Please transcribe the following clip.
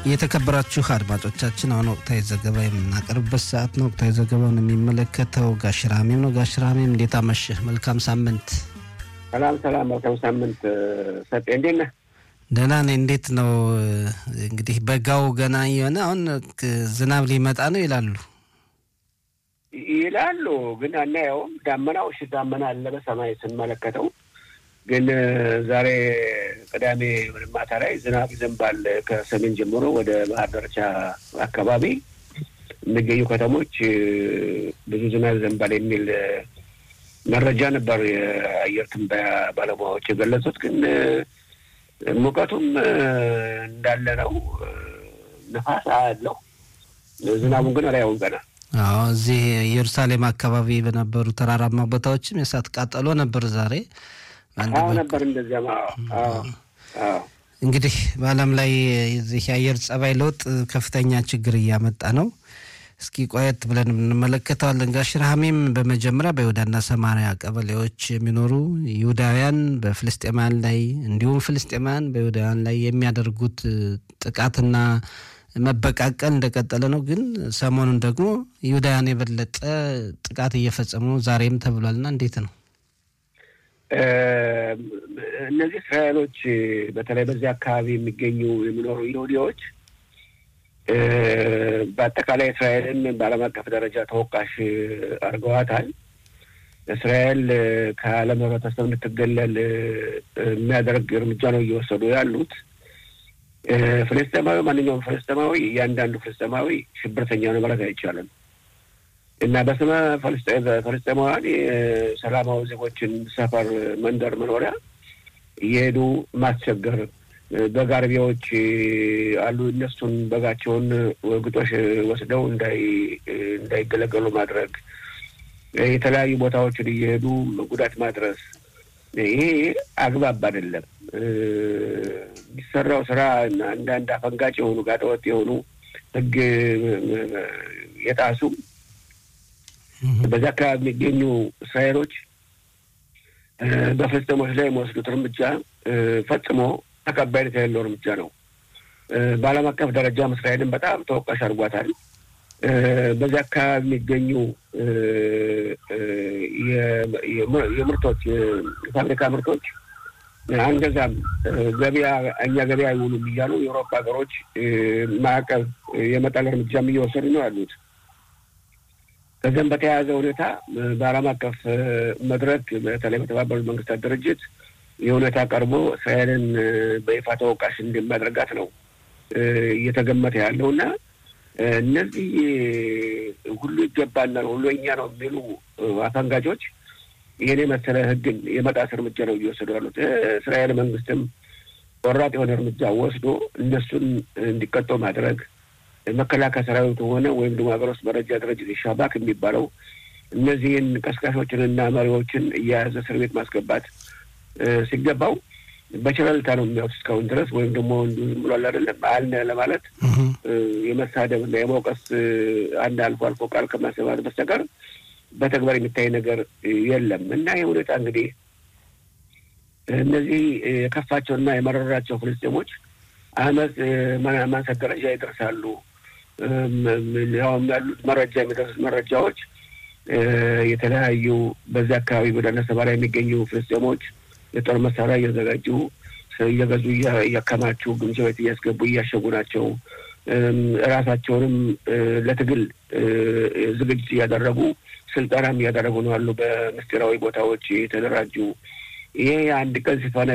የተከበራችሁ አድማጮቻችን አሁን ወቅታዊ ዘገባ የምናቀርብበት ሰዓት ነው። ወቅታዊ ዘገባውን የሚመለከተው ጋሽራሜም ነው። ጋሽራሜም እንዴት አመሸህ? መልካም ሳምንት። ሰላም ሰላም፣ መልካም ሳምንት ሰጤ፣ እንዴት ነህ? ደህና ነኝ። እንዴት ነው እንግዲህ በጋው ገና የሆነ አሁን ዝናብ ሊመጣ ነው ይላሉ ይላሉ፣ ግን አናየውም። ዳመናው እሺ፣ ዳመና አለ በሰማይ ስንመለከተው ግን ዛሬ ቅዳሜ ማታ ላይ ዝናብ ይዘንባል። ከሰሜን ጀምሮ ወደ ባህር ዳርቻ አካባቢ የሚገኙ ከተሞች ብዙ ዝናብ ይዘንባል የሚል መረጃ ነበር የአየር ትንበያ ባለሙያዎች የገለጹት። ግን ሙቀቱም እንዳለ ነው። ነፋስ አለው። ዝናቡን ግን አላየውም ገና። አዎ እዚህ ኢየሩሳሌም አካባቢ በነበሩ ተራራማ ቦታዎችም የእሳት ቃጠሎ ነበር ዛሬ አዎ ነበር እንደዚያ። እንግዲህ በዓለም ላይ የዚህ የአየር ጸባይ ለውጥ ከፍተኛ ችግር እያመጣ ነው። እስኪ ቆየት ብለን እንመለከተዋለን። ጋሽ ረሃሜም በመጀመሪያ በይሁዳና ሰማሪያ ቀበሌዎች የሚኖሩ ይሁዳውያን በፍልስጤማውያን ላይ እንዲሁም ፍልስጤማውያን በይሁዳውያን ላይ የሚያደርጉት ጥቃትና መበቃቀል እንደቀጠለ ነው። ግን ሰሞኑን ደግሞ ይሁዳውያን የበለጠ ጥቃት እየፈጸሙ ነው ዛሬም ተብሏልና እንዴት ነው? እነዚህ እስራኤሎች በተለይ በዚህ አካባቢ የሚገኙ የሚኖሩ ይሁዲዎች በአጠቃላይ እስራኤልን በዓለም አቀፍ ደረጃ ተወቃሽ አድርገዋታል። እስራኤል ከዓለም ሕብረተሰብ እንድትገለል የሚያደርግ እርምጃ ነው እየወሰዱ ያሉት። ፍልስጤማዊ ማንኛውም ፍልስጤማዊ እያንዳንዱ ፍልስጤማዊ ሽብርተኛ ነው ማለት አይቻልም እና በስመ ፍልስጤማውያን የሰላማዊ ዜጎችን ሰፈር፣ መንደር፣ መኖሪያ እየሄዱ ማስቸገር በግ አርቢዎች አሉ። እነሱን በጋቸውን ግጦሽ ወስደው እንዳይገለገሉ ማድረግ፣ የተለያዩ ቦታዎችን እየሄዱ ጉዳት ማድረስ፣ ይሄ አግባብ አይደለም። የሚሰራው ስራ አንዳንድ አፈንጋጭ የሆኑ ጋጠወጥ የሆኑ ሕግ የጣሱ በዚያ አካባቢ የሚገኙ እስራኤሎች በፍልስጤሞች ላይ የሚወስዱት እርምጃ ፈጽሞ ተቀባይነት የሌለው እርምጃ ነው። በዓለም አቀፍ ደረጃም እስራኤልን በጣም ተወቃሽ አድርጓታል። በዚህ አካባቢ የሚገኙ የምርቶች የፋብሪካ ምርቶች አንገዛም፣ ገበያ እኛ ገበያ አይውሉም እያሉ የአውሮፓ ሀገሮች ማዕቀብ የመጣል እርምጃም እየወሰዱ ነው ያሉት። ከዚያም በተያያዘ ሁኔታ በዓለም አቀፍ መድረክ በተለይ በተባበሩት መንግስታት ድርጅት የሁኔታ ቀርቦ እስራኤልን በይፋ ተወቃሽ እንደሚያደርጋት ነው እየተገመተ ያለው እና እነዚህ ሁሉ ይገባናል፣ ሁሉ እኛ ነው የሚሉ አፈንጋጮች ይህን የመሰለ ሕግን የመጣስ እርምጃ ነው እየወሰዱ ያሉት። እስራኤል መንግስትም ቆራጥ የሆነ እርምጃ ወስዶ እነሱን እንዲቀጡ ማድረግ መከላከያ ሰራዊቱ ሆነ ወይም ደግሞ ሀገር ውስጥ መረጃ ድርጅት ሻባክ የሚባለው እነዚህን ቀስቃሾችንና መሪዎችን እየያዘ እስር ቤት ማስገባት ሲገባው በቸለልታ ነው የሚያዩት እስካሁን ድረስ ወይም ደግሞ ዝም ብሏል አይደለም አልነ ለማለት የመሳደብ እና የመውቀስ አንድ አልፎ አልፎ ቃል ከማሰማት በስተቀር በተግባር የሚታይ ነገር የለም እና ይህ ሁኔታ እንግዲህ እነዚህ የከፋቸውና የመረራቸው ፍልስጤሞች አመፅ ማንሳት ደረጃ ይደርሳሉ። ያውም ያሉት መረጃ የሚደርሱት መረጃዎች የተለያዩ በዚህ አካባቢ ወደ ሰባ ላይ የሚገኙ ፍልስጤሞች የጦር መሳሪያ እያዘጋጁ እየገዙ እያከማቹ ግምጃ ቤት እያስገቡ እያሸጉ ናቸው። እራሳቸውንም ለትግል ዝግጅት እያደረጉ ስልጠናም እያደረጉ ነው ያሉ በምስጢራዊ ቦታዎች የተደራጁ ይሄ አንድ ቀን ሲፈነ